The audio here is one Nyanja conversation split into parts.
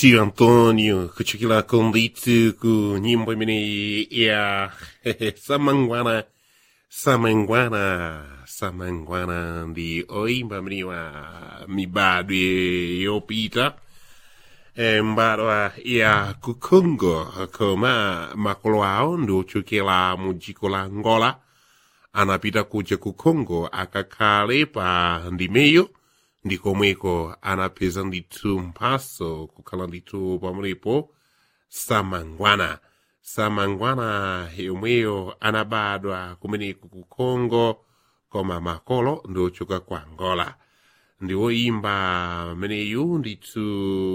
tio Antônio kuchokera konditu ku nyimbo imene ya samangwana samangwana samangwana ndi oimba mene wa mibadwe yopita e, mbadwa ya ku Congo koma makolo awo ndi ochokera mu dziko la Angola anapita kuja ku Congo akakhale pa ndimeyo ndi komweko anapeza ndithu mphaso kukhala ndithu pamenepo samangwana samangwana yomweyo anabadwa kumeneko ku Congo koma makolo ndi ochoka ku Angola ndi woimba ameneyu ndithu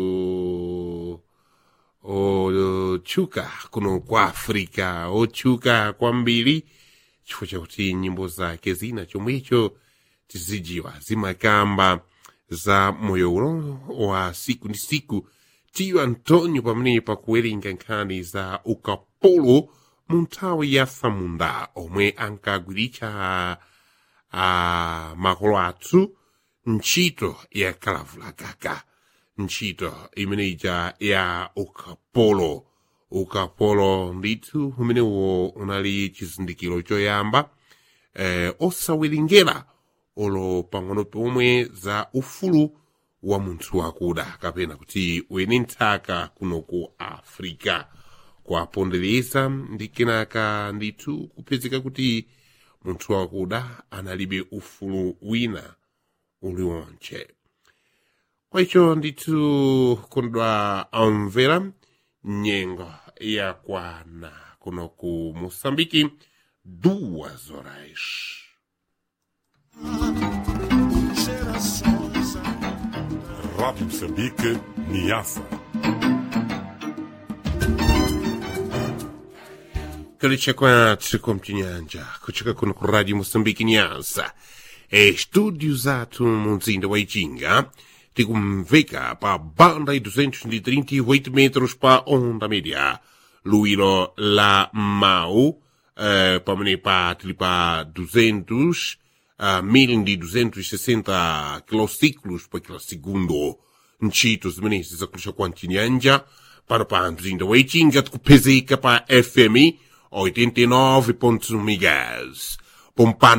otchuka kuno kwa africa otchuka kwambiri chifukwa chakuti nyimbo zake zina chomwecho tizijiwa zimakamba za moyo uno wa siku ndi siku tiyo antonio pamene pakuwerenga nkhani za ukapolo mu nthawi ya samunda omwe ankagwiritsa a makolo athu ntchito ya kalavulagaga ntchito imeneja ya ukapolo ukapolo ndithu umenewo unali chizindikiro choyamba eh, osawerengera olo pang'ono pomwe za ufulu wa munthu wakuda kapena kuti wene nthaka kuno ku africa kwapondereza ndi kenaka ndithu kupezeka kuti munthu wakuda analibe ufulu wina uliwonche kwa icho ndithu kondwa amvera nyengo yakwana kuno ku moçambike duas horas Rádio Moçambique, Niassa. kalicha kwathu komchinyanja kuchoka kuno ku radio moçambike nyansa e studio zathu mu mzinda wa ichinga tikumveka pa banda e 238 metros pa onda média luilo la mau eh, pamene pa tili pa 200 uh, 1260 kilociclos pa kila segundo ntchito zimenezi zakulisha kwa mchinyanja pano pa mzinda wa ichinga tikupezeka pa fm 89.1 megas pompano